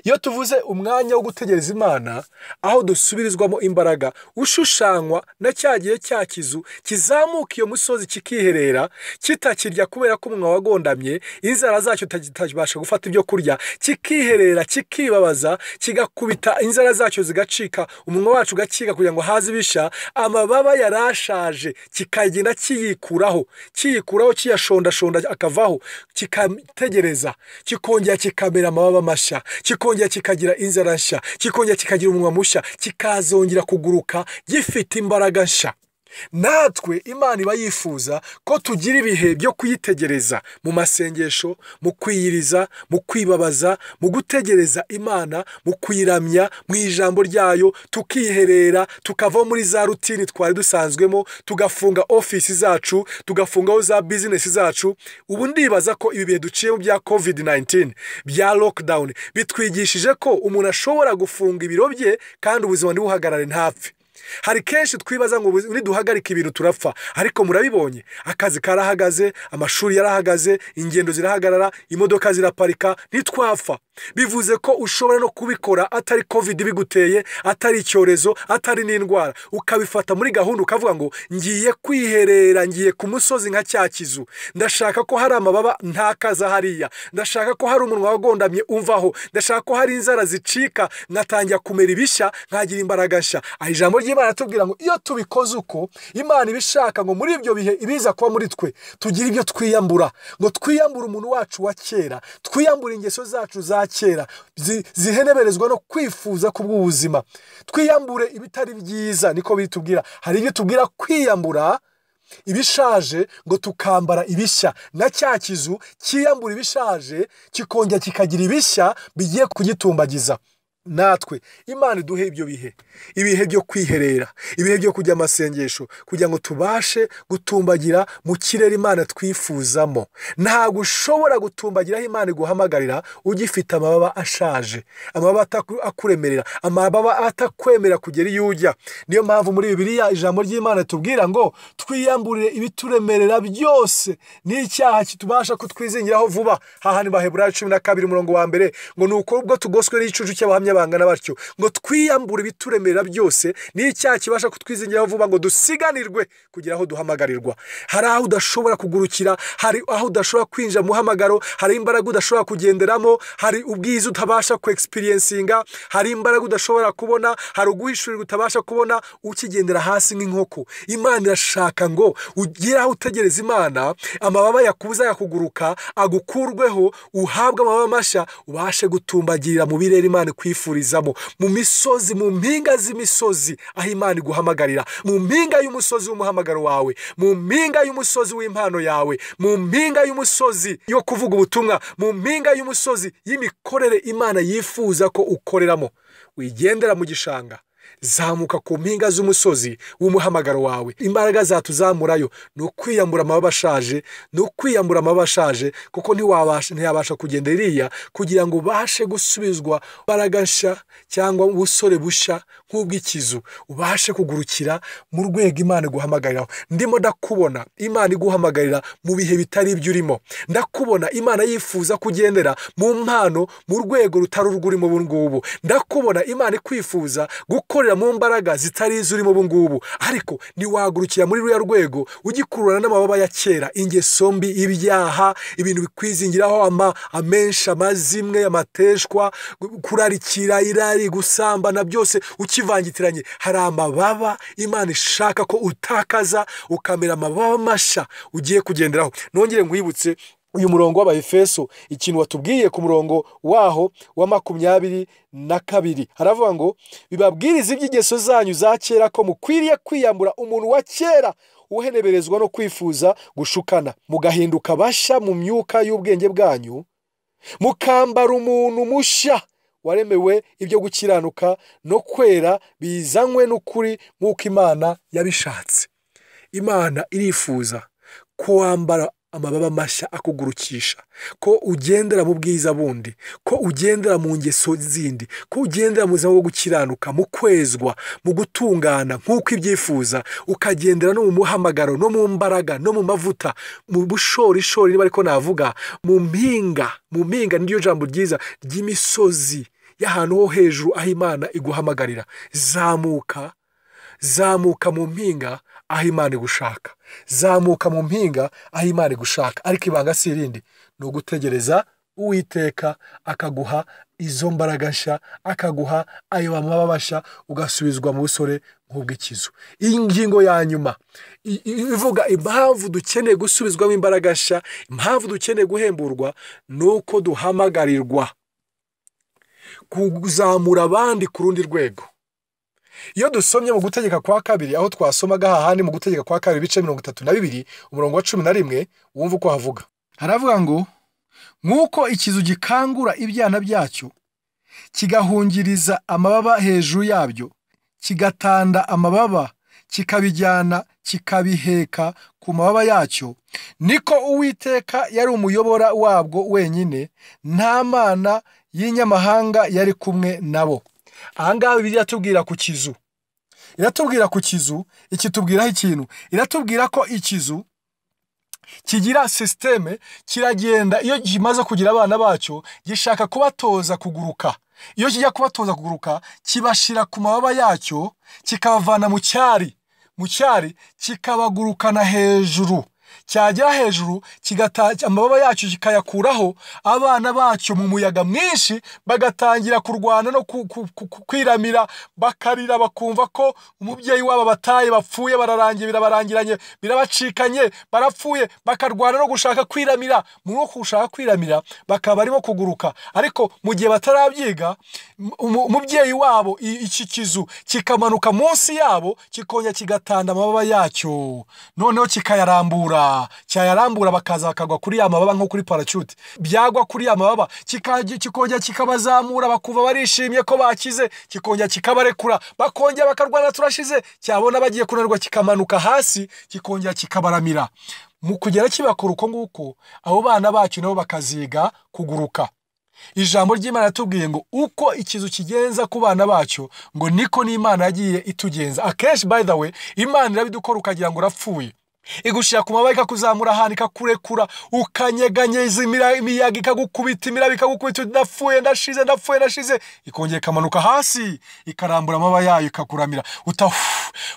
iyo tuvuze umwanya wo gutegereza imana aho dusubirizwamo imbaraga ushushanywa na cya gihe cya kizu kizamuka iyo musozi kikiherera kitakirya kubera ko umunwa wagondamye inzara zacyo kitabasha gufata ibyo kurya kikiherera kikibabaza kigakubita inzara zacyo zigacika umunwa wacu ugakiga kugira ngo haze ibisha amababa yarashaje kikagenda kiyikuraho kiyikuraho kiyashondashonda akavaho kikategereza kikongera kikamera amababa mashya kikongera kikagira inzara nshya kikongera kikagira umunwa mushya kikazongera kuguruka gifite imbaraga nshya natwe imana iba yifuza ko tugira ibihe byo kuyitegereza mu masengesho mu kwiyiriza mu kwibabaza mu gutegereza imana mu kuyiramya mu ijambo ryayo tukiherera tukava muri za rutini twari dusanzwemo tugafunga ofisi zacu tugafungaho za bizinesi zacu ubu ndibaza ko ibi bihe duciyemo bya covid 19 bya lockdown bitwigishije ko umuntu ashobora gufunga ibiro bye kandi ubuzima ntibuhagarare ntapfe hari kenshi twibaza ngo niduhagarika ibintu turapfa ariko murabibonye akazi karahagaze amashuri yarahagaze ingendo zirahagarara imodoka ziraparika ntitwapfa bivuze ko ushobora no kubikora atari covid biguteye atari icyorezo atari n'indwara ukabifata muri gahunda ukavuga ngo ngiye kwiherera ngiye ku musozi nka cya kizu ndashaka ko hari amababa ntakaza hariya ndashaka ko hari umunwa wagondamye umvaho ndashaka ko hari inzara zicika nkatangira kumera ibishya nkagira imbaraga nshya aha ijambo ry'imana tubwira ngo iyo tubikoze uko imana iba ishaka ngo muri ibyo bihe ibiza kuba muri twe tugira ibyo twiyambura ngo twiyambure umuntu wacu wa kera twiyambure ingeso zacu za kera ziheneberezwa no kwifuza kubw'ubuzima twiyambure ibitari byiza niko bitubwira hari ibyo tubwira kwiyambura ibishaje ngo tukambara ibishya na cya kizu kiyambura ibishaje kikongera kikagira ibishya bigiye kugitumbagiza natwe imana iduhe ibyo bihe ibihe byo kwiherera ibihe byo kujya amasengesho kugira ngo tubashe gutumbagira mu kirere imana twifuzamo ntabwo ushobora gutumbagira aho imana iguhamagarira ugifite amababa ashaje amababa akuremerera amababa atakwemerera kugera iyo ujya niyo mpamvu muri bibiriya ijambo ry'imana tubwira ngo twiyamburire ibituremerera byose n'icyaha kitubasha kutwizingiraho vuba hahani baheburayo cumi na kabiri umurongo wa mbere ngo ni uko ubwo tugoswe n'igicucu cy'abahamya bangana batyo ngo twiyambure ibituremerera byose n'icyaha kibasha kutwizingiraho vuba ngo dusiganirwe kugera aho duhamagarirwa hari aho udashobora kugurukira hari aho udashobora kwinjira mu muhamagaro hari imbaraga udashobora kugenderamo hari ubwiza utabasha kwexperiencinga hari imbaraga udashobora kubona hari uguhishurirwa utabasha kubona ukigendera hasi nk'inkoko imana irashaka ngo ugire aho utegereza imana amababa yakubuza yakuguruka agukurweho uhabwe amababa mashya ubashe gutumbagirira mu birere imana ikwifurizamo mu misozi mu mpinga z'imisozi aho imana iguhamagarira mu mpinga y'umusozi w'umuhamagaro wawe mu mpinga y'umusozi w'impano yawe mu mpinga y'umusozi yo kuvuga ubutumwa mu mpinga y'umusozi y'imikorere imana yifuza ko ukoreramo wigendera mu gishanga zamuka ku mpinga z'umusozi w'umuhamagaro wawe imbaraga zatuzamurayo ni ukwiyambura amababa ashaje ni ukwiyambura amababa ashaje kuko ntiyabasha kugenda iriya kugira ngo ubashe gusubizwa imbaraga nshya cyangwa ubusore bushya nk'ubw'ikizu ubashe kugurukira mu rwego imana iguhamagariraho ndimo ndakubona imana iguhamagarira mu bihe bitari ibyo urimo ndakubona imana yifuza kugendera mu mpano mu rwego rutari urw'urimo ubu ngubu ndakubona imana ikwifuza gukora mu mbaraga zitari izirimo ubu ngubu ariko ntiwagurukira muri ruriya rwego ugikururana n'amababa ya kera ingeso mbi ibyaha ibintu bikwizingiraho amenshi amazimwe amateshwa kurarikira irari gusambana byose ukivangitiranye hari amababa imana ishaka ko utakaza ukamera amababa mashya ugiye kugenderaho nongere nkwibutse uyu murongo w'abahefeso ikintu watubwiye ku murongo waho wa makumyabiri na kabiri haravuga ngo bibabwiriza iby'ingeso zanyu za kera ko mukwiriye kwiyambura umuntu wa kera uheneberezwa no kwifuza gushukana mugahinduka bashya mu myuka y'ubwenge bwanyu mukambara umuntu mushya waremewe ibyo gukiranuka no kwera bizanywe n'ukuri nk'uko imana yabishatse imana irifuza ko wambara amababa mashya akugurukisha ko ugendera mu bwiza bundi ko ugendera mu ngeso zindi ko ugendera mu buzima bwo gukiranuka mu kwezwa mu gutungana nk'uko ibyifuza ukagendera no mu muhamagaro no mu mbaraga no mu mavuta mu bushorishori niba ariko navuga mu mpinga mu mpinga niryo jambo ryiza ry'imisozi y'ahantu ho hejuru aho imana iguhamagarira zamuka zamuka mu mpinga aho imana igushaka zamuka mu mpinga aho imana igushaka ariko ibanga si irindi ni ugutegereza uwiteka akaguha izo mbaraga nshya akaguha ayo mababa mashya ugasubizwa mu busore nk'ubw'ikizu iyi ngingo ya nyuma i- i- ivuga impamvu dukeneye gusubizwamo imbaraga nshya impamvu dukeneye guhemburwa ni uko duhamagarirwa kuzamura abandi ku rundi rwego iyo dusomye mu gutegeka kwa kabiri aho twasomaga hahandi mu gutegeka kwa kabiri ibice mirongo itatu na bibiri umurongo wa cumi na rimwe wumva uko havuga haravuga ngo nk'uko ikizu gikangura ibyana byacyo kigahungiriza amababa hejuru yabyo kigatanda amababa kikabijyana kikabiheka ku mababa yacyo niko uwiteka yari umuyobora wabwo wenyine nta mana y'inyamahanga yari kumwe nabo aha ngaha bibiliya iratubwira ku kizu iratubwira ku kizu ikitubwiraho ikintu iratubwira ko ikizu kigira sisiteme kiragenda iyo kimaze kugira abana bacyo gishaka kubatoza kuguruka iyo kijya kubatoza kuguruka kibashyira ku mababa yacyo kikabavana mu cyari mu cyari kikabagurukana hejuru cyagera hejuru kigata amababa yacyo kikayakuraho abana bacyo mu muyaga mwinshi bagatangira kurwana no ku- ku- ku- ku- kwiramira bakarira bakumva ko umubyeyi wabo bataye bapfuye bararangiye birabarangiranye birabacikanye barapfuye bakarwana no gushaka kwiramira muri uko gushaka kwiramira bakaba barimo kuguruka ariko mu gihe batarabyiga m- umu- umubyeyi wabo i- iki kizu kikamanuka munsi yabo kikongera kigatanda amababa yacyo noneho kikayarambura cyayarambura bakaza bakagwa kuri ya mababa nko kuri paracute byagwa kuri ya mababa kikajya- kikongera kikabazamura bakumva barishimye ko bakize kikongera kikabarekura bakongera bakarwana turashize cyabona bagiye kunanirwa kikamanuka hasi kikongera kikabaramira mu kugera kibakora uko nguko abo bana bacu nabo bakaziga kuguruka ijambo ry'imana yatubwiye ngo uko ikizu kigenza ku bana bacyo ngo niko n'imana yagiye itugenza akenshi by the way imana irabidukora ukagira ngo urapfuye igushyira ku mababa ikakuzamura ahantu ikakurekura ukanyeganyeza imira- imiyaga ikagukubita imiraba ikagukubita uti ndapfuye ndashize ndapfuye ndashize ikongera ikamanuka hasi ikarambura amababa yayo ikakuramira uta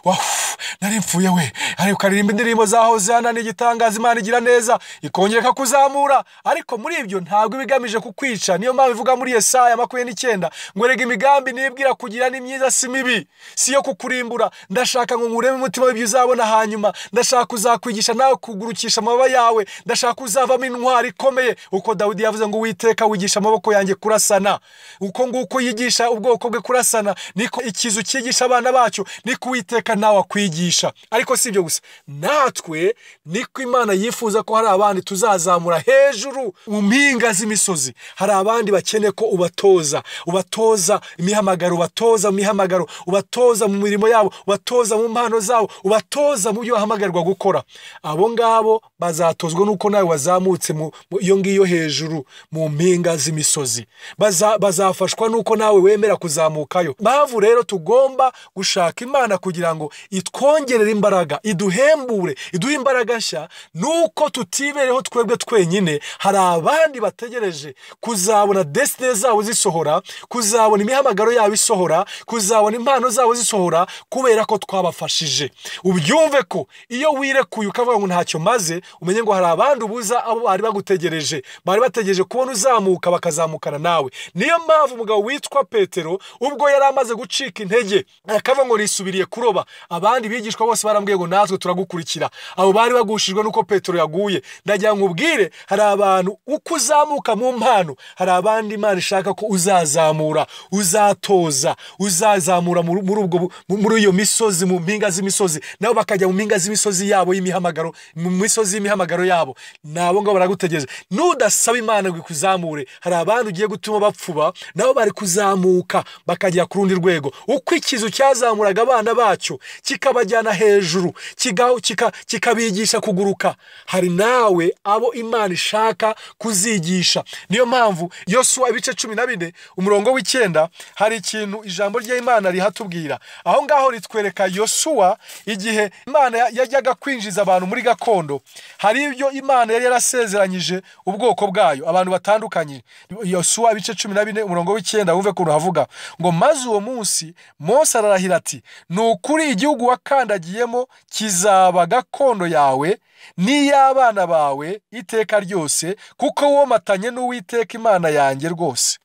wafu nari mfuye we ariko ukaririmba indirimbo zahoze hano ni igitangaza imana igira neza ikongera ikakuzamura ariko muri ibyo ntabwo iba igamije kukwica niyo mpamvu ivuga muri yesaya makumyabiri n'icyenda ngo erega imigambi nibwira kugira ni myiza si mibi si iyo kukurimbura ndashaka ngo nkuremo umutima w'ibyo uzabona hanyuma ndashaka kuzakwigisha nawe kugurukisha amababa yawe ndashaka kuzavamo intwari ikomeye uko dawidi yavuze ngo uwiteka wigisha amaboko yanjye kurasana uko nguko yigisha ubwoko bwe kurasana niko ikizu cyigisha abana bacyo niko uwiteka nawe akwigisha ariko si ibyo gusa natwe niko imana yifuza ko hari abandi tuzazamura hejuru mu mpinga z'imisozi hari abandi bakeneye ko ubatoza ubatoza imihamagaro ubatoza mu mihamagaro ubatoza mu mirimo yabo ubatoza mu mpano zabo ubatoza mu byo bahamagarwa gukora abo ngabo bazatozwa n'uko nawe wazamutse mu mu- iyo ngiyo hejuru mu mpinga z'imisozi Baza- bazafashwa n'uko nawe wemera kuzamukayo mpamvu rero tugomba gushaka imana kugira ngo itwongerere imbaraga iduhembure iduhe imbaraga nshya nuko tutibereho twebwe twenyine hari abandi bategereje kuzabona desine zabo zisohora kuzabona imihamagaro yabo isohora kuzabona impano zabo zisohora kubera ko twabafashije ubyumve ko iyo wirekuye ukavuga ngo ntacyo maze umenye ngo hari abandi ubuza abo bari bagutegereje bari bategereje kubona uzamuka bakazamukana nawe niyo mpamvu umugabo witwa petero ubwo yari amaze gucika intege akavuga ngo nisubiriye kuroba abandi bigishwa bose barambwiye ngo natwe turagukurikira abo bari bagushijwe n'uko petero yaguye ndagira ngo ubwire hari abantu uko uzamuka mu mpano hari abandi imana ishaka ko uzazamura uzatoza uzazamura muri ubwo bu- muri iyo misozi mu mpinga z'imisozi nabo bakajya mu mpinga z'imisozi yabo yabo y'imihamagaro mu misozi y'imihamagaro yabo ni abo ngabo baragutegereza nudasaba imana ngo ikuzamure hari abandi ugiye gutuma bapfuba nabo bari kuzamuka bakagera ku rundi rwego uko ikizu cyazamuraga abana bacyo kikabajyana hejuru kiga- kika- kikabigisha kuguruka hari nawe abo imana ishaka kuzigisha niyo mpamvu yosuwa ibice cumi na bine umurongo w'icyenda hari ikintu ijambo ry'imana rihatubwira aho ngaho ritwereka yosuwa igihe imana ya- yajyaga kwinjiza abantu muri gakondo hari ibyo imana yari yarasezeranyije ubwoko bwayo abantu batandukanye yosuwa ibice cumi na bine umurongo w'icyenda wumve ukuntu havuga ngo maze uwo munsi mose ararahira ati ni ukuri igihugu wakandagiyemo kizaba gakondo yawe n'iy'abana bawe iteka ryose kuko womatanye n'uwiteka imana yanjye rwose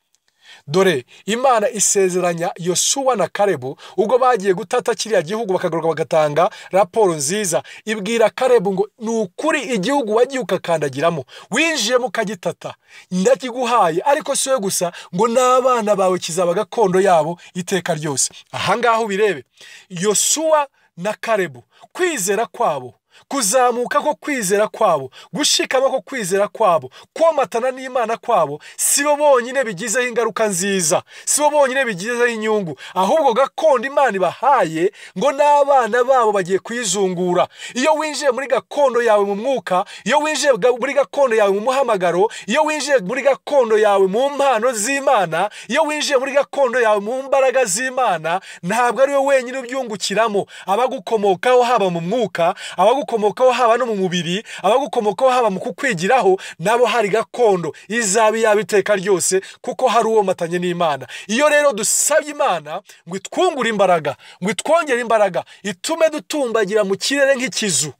dore imana isezeranya yosuwa na karebu ubwo bagiye gutata kiriya gihugu bakagaruka bagatanga raporo nziza ibwira karebu ngo ni ukuri igihugu wagiye ukakandagiramo winjiyemo ukagitata ndakiguhaye ariko si we gusa ngo n'abana bawe kizaba gakondo yabo iteka ryose aha ngaha ubirebe yosuwa na karebu kwizera kwabo kuzamuka ko kwizera kwabo gushikama ko kwizera kwabo komatana n'imana kwabo si bo bonyine bigizeho ingaruka nziza si bo bonyine bigizeho inyungu ahubwo gakondo imana ibahaye ngo n'abana babo bagiye kuyizungura iyo winjiye muri gakondo yawe mu mwuka iyo winjiye ga- muri gakondo yawe mu muhamagaro iyo winjiye muri gakondo yawe mu mpano z'imana iyo winjiye muri gakondo yawe mu mbaraga z'imana ntabwo ari wowe wenyine ubyungukiramo abagukomokaho haba mu mwuka abagukomokaho haba no mu mubiri abagukomokaho haba mu kukwigiraho nabo hari gakondo izaba iyaba iteka ryose kuko hari uwomatanye n'imana iyo rero dusabye imana ngo itwungure imbaraga ngo itwongere imbaraga itume dutumbagira mu kirere nk'ikizu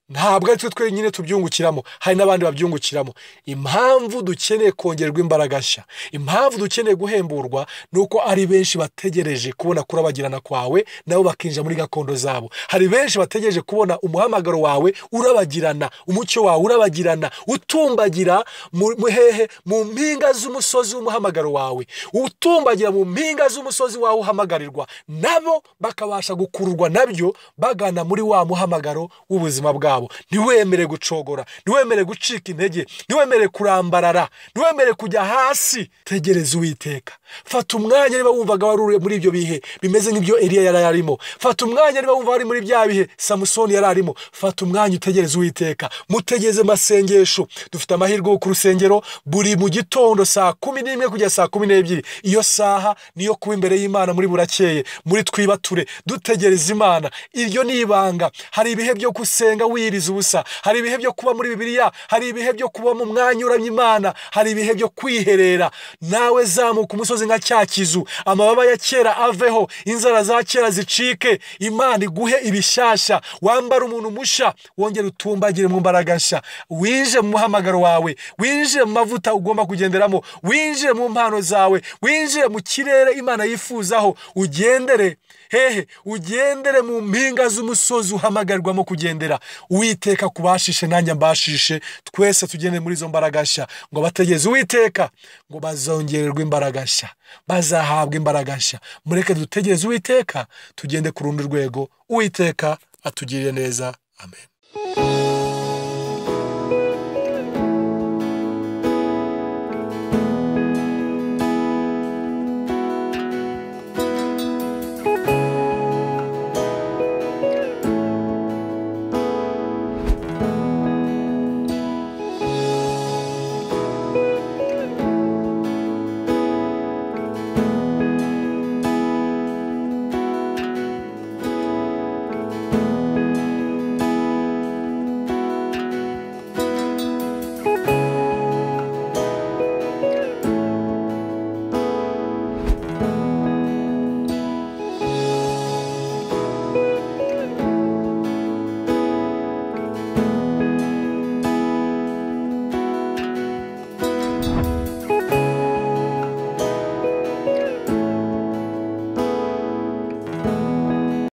ntabwo ari twe twenyine tubyungukiramo hari n'abandi babyungukiramo impamvu dukeneye kongerwa imbaraga nshya impamvu dukeneye guhemburwa ni uko ari benshi bategereje kubona kurabagirana kwawe nabo bakinjira muri gakondo zabo hari benshi bategereje kubona umuhamagaro wawe urabagirana umucyo wawe urabagirana utumbagira mu mu hehe mu mpinga z'umusozi w'umuhamagaro wawe utumbagira mu mpinga z'umusozi wawe uhamagarirwa nabo bakabasha gukururwa nabyo bagana muri wa muhamagaro w'ubuzima bwabo ntiwemere gucogora ntiwemere gucika intege ntiwemere kurambarara ntiwemere kujya hasi tegereza uwiteka fata umwanya niba wumvaga wari uri muri ibyo bihe bimeze nk'ibyo eliya yari arimo fata umwanya niba wumva wari muri bya bihe samusoni yari arimo fata umwanya utegereze uwiteka mutegereze amasengesho dufite amahirwe yo ku rusengero buri mu gitondo saa kumi n'imwe kugeza saa kumi n'ebyiri iyo saha niyo kuba imbere y'imana muri burakeye muri twibature dutegereza imana iryo ni ibanga hari ibihe byo gusenga wiyiriza ubusa hari ibihe byo kuba muri bibiliya hari ibihe byo kuba mu mwanya uramya imana hari ibihe byo kwiherera nawe zamuka umusozi nka cya kizu amababa ya kera aveho inzara za kera zicike imana iguhe ibishyashya wambara umuntu mushya wongere utumbagire mu mbaraga nshya winjire mu muhamagaro wawe winjire mu mavuta ugomba kugenderamo winjire mu mpano zawe winjire mu kirere imana yifuzaho ugendere hehe ugendere mu mpinga z'umusozi uhamagarwamo kugendera uwiteka kubashishe nanjye ambashishe twese tugende muri izo mbaraga nshya ngo bategereze uwiteka ngo bazongererwe imbaraga nshya bazahabwa imbaraga nshya mureke dutegereze uwiteka tugende ku rundi rwego uwiteka atugirire neza amen